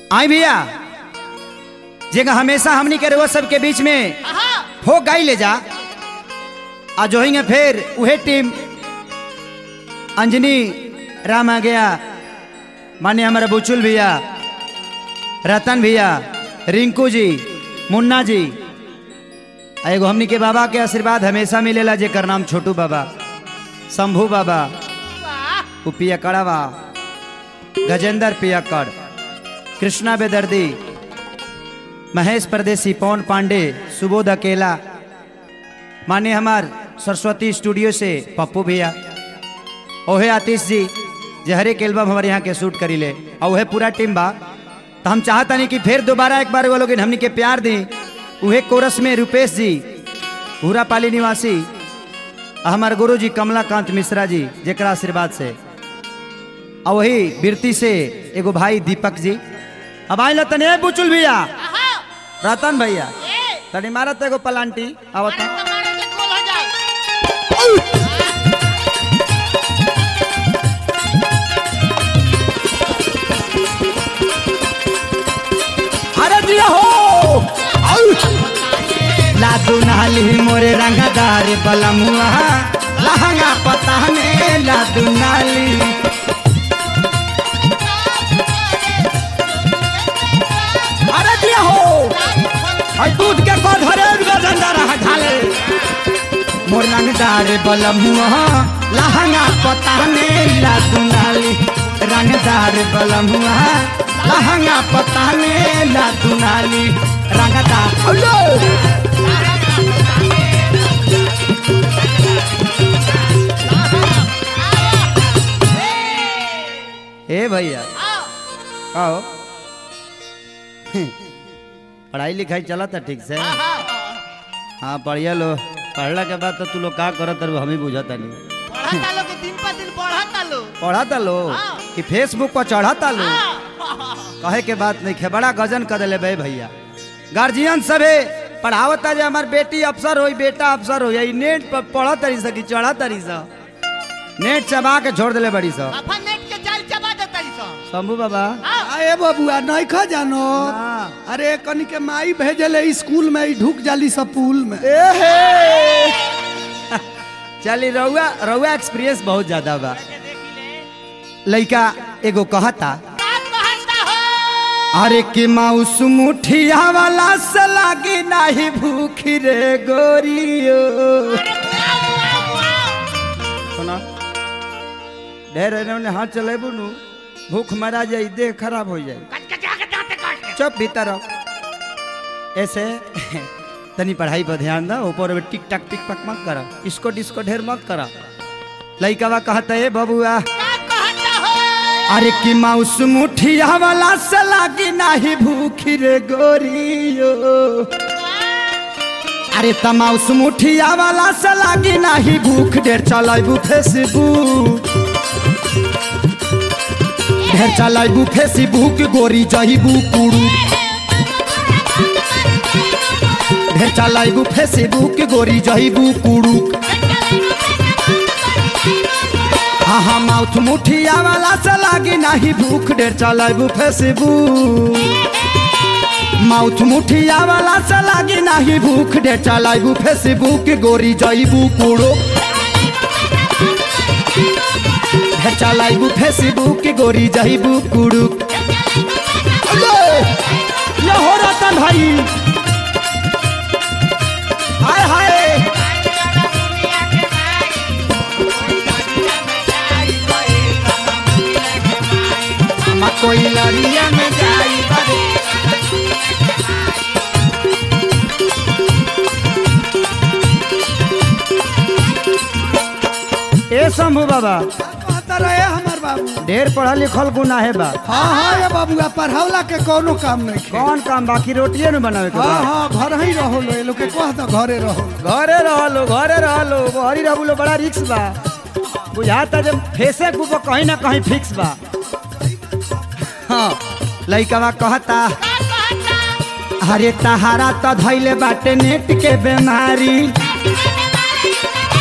आई भैया जेगा हमेशा हमनी के रउआ सबके बीच में हो गई ले जा आ जो हिंगे फिर उहे टीम अंजनी राम आ गया माने हमारा बुचुल भैया रतन भैया रिंकू जी मुन्ना जी आ एगो हमनी के बाबा के आशीर्वाद हमेशा मिलेला जेकर नाम छोटू बाबा शंभू बाबा उ पियकड़वा गजेंद्र पियकड़ कृष्णा बेदर्दी महेश परदेसी पवन पांडे सुबोध अकेला माने हमार सरस्वती स्टूडियो से पप्पू भैया ओहे आतिश जी जे हर एक एल्बम हमारे यहाँ के शूट करी ले और वह पूरा टीम बा तो हम चाहता नहीं कि फिर दोबारा एक बार वो लोग हमनी के प्यार दी उहे कोरस में रुपेश जी पाली निवासी आ हमार गुरु जी कमलाकांत मिश्रा जी जेकरा आशीर्वाद से और वही बिरती से एगो भाई दीपक जी अब आइल तने बुचुल भैया रतन भैया तनी मारत एगो पलांटी आवता अरे दिया हो लादू नाली मोरे रंगदार बलमुआ लहंगा पता में लादू नाली अरे दिया हो और दूध के को धरे गजंदा रहा ढाले मोर रंगदार बलमुआ लहंगा पता में लादू नाली रंगदार बलमुआ लहंगा पता में लादू नाली रंगदार अल्लाह ए भैया आओ पढ़ाई लिखाई चला था ठीक से हाँ बढ़िया लो पढ़ला के बाद तो तू लोग का करत रहो हमें बुझता नहीं बढ़ता लो कि दिन पर दिन बढ़ता लो पढ़ाता लो हाँ। कि फेसबुक पर चढ़ाता लो कहे के बात नहीं खे बड़ा गजन कर दिले बे भैया गार्जियन सबे पढ़ावता जे हमार बेटी अफसर होई बेटा अफसर हो यही नेट पर पढ़ा तरी सा कि चढ़ा तरी सा नेट चबा के छोड़ दिले बड़ी सा बाफा नेट के जाल चबा देता ही सब शंभू बाबा अरे बबुआ नहीं खा जानो हाँ। अरे कनी के माई भेजले स्कूल में ही ढुक जाली सब पुल में चली रउआ रउआ एक्सपीरियंस बहुत ज्यादा बा लइका एगो कहता का कहता हो अरे कि माउस मुठिया वाला से लागी नाही भूखी रे गोरियो सुना ढेर इन्होंने हाथ चलेबू नु भूख मरा जाई देह खराब हो जाई कट के जाके दांते काट के चुप भीतर आओ ऐसे तनी पढ़ाई पर ध्यान दो ऊपर में टिक टक टिक टक मत करा इसको डिस्को ढेर मत करा लइकावा कहता है बबुआ का कहता हो अरे कि माउस मुठिया वाला से लागी नाही भूखी रे गोरियो अरे त माउस मुठिया वाला से लागी नाही भूख ढेर चलाइबू फेसबुक ढेर चलाइबू फेसबुक गोरी जहिबू कुड़ू ढेर चलाइबू फेसबुक गोरी जहिबू कुड़ू हाँ हाँ माउथ मुठिया वाला से लागी नाही भूख ढेर चलाइबू फेसबुक माउथ मुठिया वाला से लागी नाही भूख ढेर चलाइबू फेसबुक गोरी जइबू कुड़ो ढेर चलाइबू फेसबुक गोरी जइबू कुड़ू ये हो रतन भाई हाय हाय हम कोई लड़िया में जाई बड़े ए शंभू बाबा कहता रहे हमार बाबू ढेर पढ़ल लिखल गुना है बा हाँ हाँ ये बबुआ पढ़ावला के कोनो काम नहीं खे कौन काम बाकी रोटिए न बनावे के हाँ बा हाँ घर ही रहो लो ये लोग के कह दो घरे रहो घरे रहलो घरे रहलो घरी रहलो बड़ा रिक्स बा बुझाता जब फेसे को कहीं ना कहीं फिक्स बा हाँ लइकवा कहता का कहता अरे तहारा त धैले बाटे नेट के बीमारी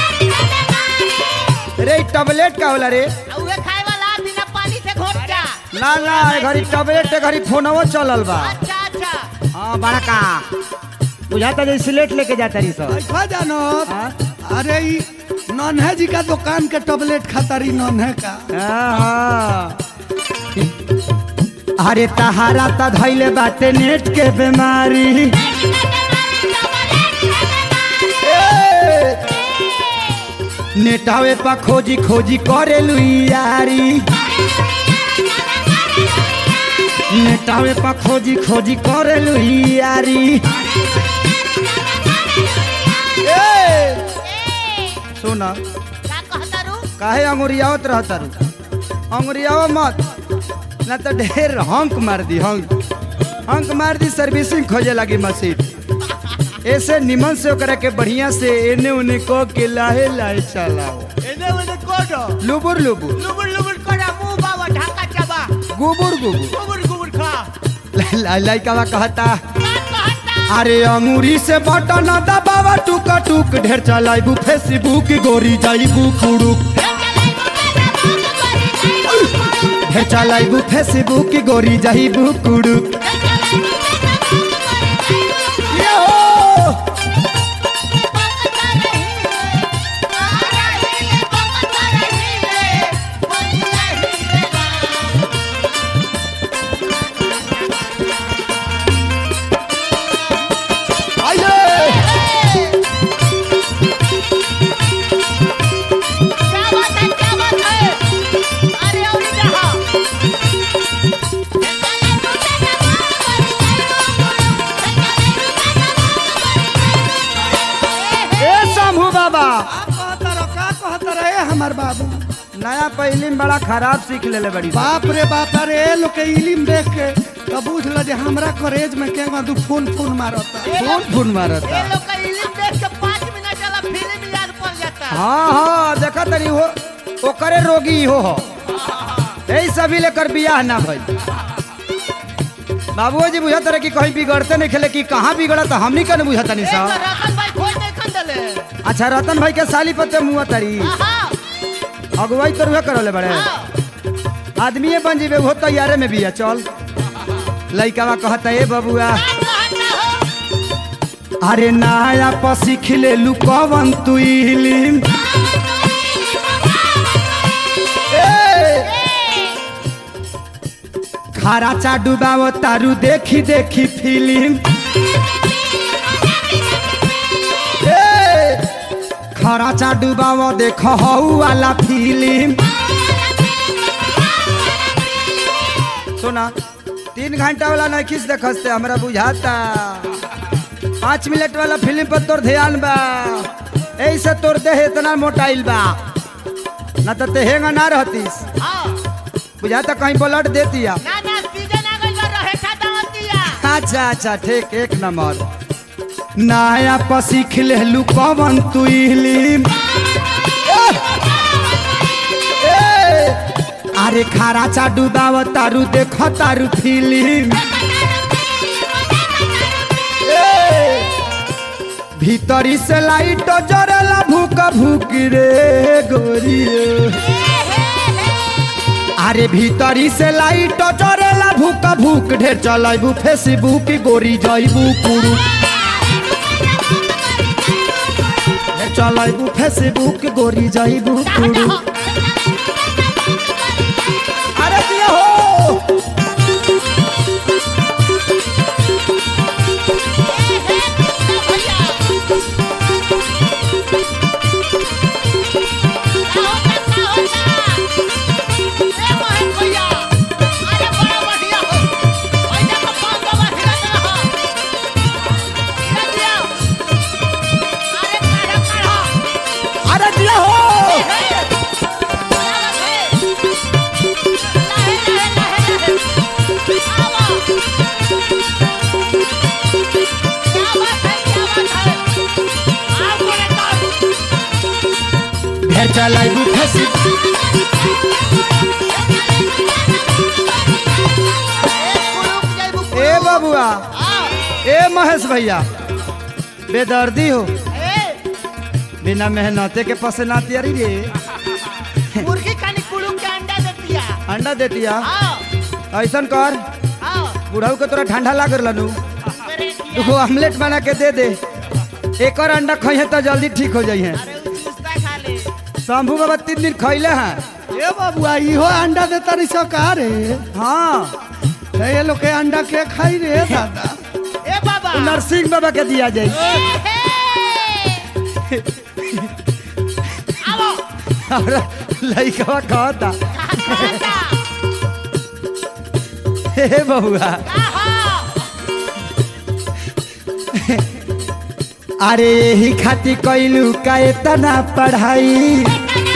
रे इ टबलेट का होला रे आ उहे खाए वाला बिना पानी से घोट जा ना ना ए घड़ी टबलेट के घड़ी फोनवो चलल बा अच्छा अच्छा हाँ बड़का बुझाता जैसे स्लेट लेके जाता रही सब ऐसा जानो हाँ? अरे ई नन्हे जी का दुकान के टबलेट खाता रही नन्हे का हाँ। अरे तहारा त धैले बाटे नेट के बीमारी नेटावे पा खोजी खोजी करे यारी नेटावे पा खोजी खोजी करे यारी सुना का कहता रू काहे अंगुरियावत रहता रू अंगुरियाव मत ना तो ढेर हंक मार दी हंक हंक मार दी सर्विसिंग खोजे लगी मशीन ऐसे निमन से ओकरा के बढ़िया से एने उने को के लाहे लाहे चलाओ एने ओने कोडो लुबुर लुबुर लुबुर लुबुर कोडा मुंह बाबा ढाका चाबा गुबुर गुबुर गुबुर गुबुर खा ला- ला- लइकावा कहता का कहता अरे अंगूरी से बटन दबावा टुक टुक ढेर चलाइबू फेसबुक गोरी जाइबू कुड़ुक ढेर चलाइबू फेसबुक गोरी जाइबू कुड़ुक ये हो आइए ए शंभू बाबा का कहता रहो का कहता रहे हमार बाबू नया पहली में बड़ा खराब सीख लेले बड़ी बाप रे बाप रे ए लोग के इलिम देख के तो बुझ ल जे हमरा कॉलेज में के दू फोन फोन मारता फोन फोन मारता हाँ हाँ देखा तरी हो ओकरे रोगी हो हो यही सभी लेकर बियाह ना भई बाबूजी बुझत रहे कि कहीं बिगड़ते नहीं खेले कि कहाँ बिगड़ा तो हमनी का नहीं बुझत नहीं साहब अच्छा रतन भाई के साली पते मुँह तरी अगुवाई तो रुहे करले बड़े आदमी बन जीवे वो तैयारे में बिया चल लइकावा कहता ए बबुआ अरे नया पर सीख ले लू कवन तू इलिम खारा चा डुबावो तारू देखी देखी फिल्म खरा चा डुबावो देख हऊ वाला फिल्म सुना तीन घंटा वाला नहीं खींच देखते हमरा बुझाता पाँच मिनट वाला फिल्म पर तोर ध्यान बा ऐसे तोर देह इतना मोटाइल बा ना तो तेहेंगा ना रहतीस बुझाता कहीं ब्लड देतिया अच्छा अच्छा ठीक एक नंबर नया पर सीख लेलू कवन तू इलिम अरे खारा चा डुबाव तारू देख तारू फिल्म भीतरी से लाइट जरेला भूक भूक रे गोरियो अरे भीतरी से लाइट जरेला भूक भूक ढेर चलाइबू फेसबुक गोरी जाइबू कुड़ू ढेर चलाइबू फेसबुक गोरी जाइबू कुड़ू अरे दिया हो अरे दिया हो ढेर चलाइबू फेसबुक ए बबुआ ए महेश भैया बेदर्दी हो बिना मेहनते के पसना तियारी रे मुर्गी खानी कुड़ू के अंडा देती है अंडा देतिया हाँ ऐसन कर आओ बुढ़ऊ के तोरा ठंडा लाग रहलनु मेरे किया तू ऑमलेट बना के दे दे एक और अंडा खइहे तो जल्दी ठीक हो जाइए अरे उ चूस्ता खा ले शंभू बाबा तीन दिन खैले हैं ए बाबुआ इहो अंडा दे तारी सरकार हाँ ये लोग के अंडा के खाई रे दादा ए बाबा उ नरसिंह बाबा के दिया जाए ए आओ और लइकवा कहता कहता हे बबुआ आहा अरे यही खातिर कैलू का इतना पढ़ाई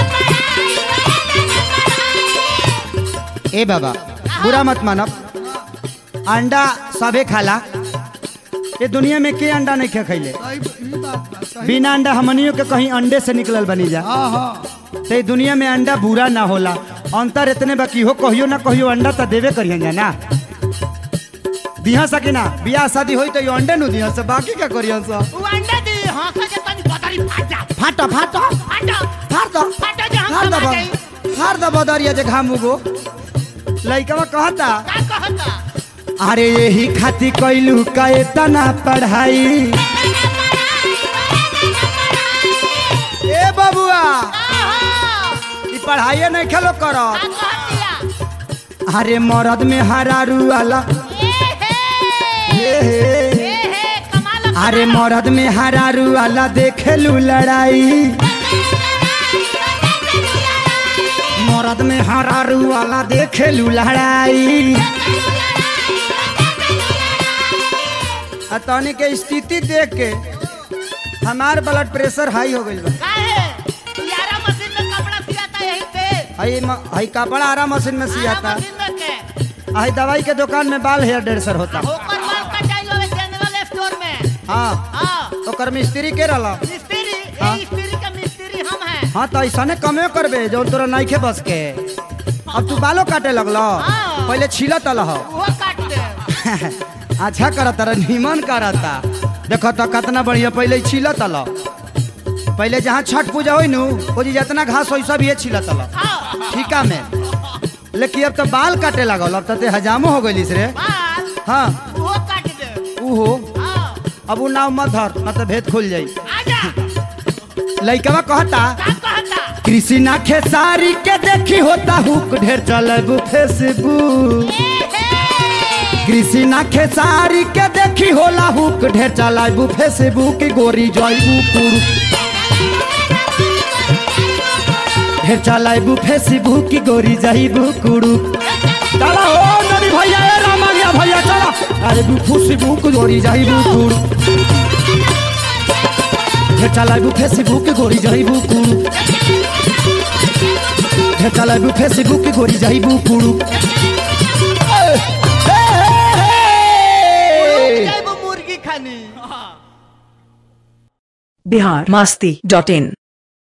ए बाबा बुरा मत मानब अंडा सबे खाला ये दुनिया में के अंडा नहीं खे खैले सही ई बात बा सही बिना अंडा हमनियों के कहीं अंडे से निकलल बनी जा हाँ हाँ ते दुनिया में अंडा बुरा ना होला अंतर इतने बाकी हो कहियो ना कहियो अंडा तो देवे करियन जा ना दिहा सके ना बियाह शादी होई तो यो अंडे नु दिहा से बाकी का करियन सा उ अंडा दे हां का जे तनी बदरी फाट जा फाटा फाटा फाटा फाड़ दो फाटा जे हम फाड़ दो समा बा- जाई फाड़ दो बदरिया जे घाम उगो लइकवा कहता का कहता अरे यही खातिर कैलू का इतना पढ़ाई ए बबुआ आहा ई पढ़ाई नहीं खेलो करो का कहतिया अरे मरद में हरारू वाला ए हे हे हे ए हे कमाल अरे मरद में हरारू वाला देखेलू लड़ाई मरद में हरारू वाला देखेलू लड़ाई आ तनी के स्थिति देख के हमार ब्लड प्रेशर हाई हो गइल बा काहे यारा मशीन में कपड़ा सियाता यही पे हई म- हई कपड़ा आरा मशीन में सियाता आरा मशीन में के हई दवाई के दुकान में बाल हेयर ड्रेसर होता होकर माल कटाई होवे जनरल स्टोर में हाँ हां ओकर मिस्त्री के रहला मिस्त्री हाँ। ए मिस्त्री का मिस्त्री हम हैं हाँ तो ऐसा कमे करबे जो तोरा नहीं खे बस के अब तू बालों काटे लगल हाँ। पहले छिलत अलह वो काट दे अच्छा करत रह निमन करता देखो तो कितना बढ़िया पहले छिलत अलह पहले जहाँ छठ पूजा होई नु वो जी जितना घास होई सब ये छिलत अलह हां ठीका में लेकिन अब तो बाल काटे लगल अब तो ते हजामो हो गइलिस रे बाल हाँ वो काट दे ऊ हो हां अब ऊ नाव मत धर न तो भेद खुल जाई आजा लइकवा कहता का कहता कृषि ना खेसारी के देखी होता हुक ढेर चलब फेसबुक कृषि ना खेसारी के देखी होला हुक ढेर चलाबू फेसबुक गोरी जइबू पुरु ढेर चलाबू फेसबुक गोरी जइबू कुरु चला हो नदी भैया ए रामनिया भैया चला अरे बू फेसबुक गोरी जइबू कुरु ढेर चलाबू फेसबुक गोरी जइबू कुरु ढेर चलाबू फेसबुक गोरी जइबू कुरु जाइबो मुर्गी खानी बिहार मस्ती डॉट इन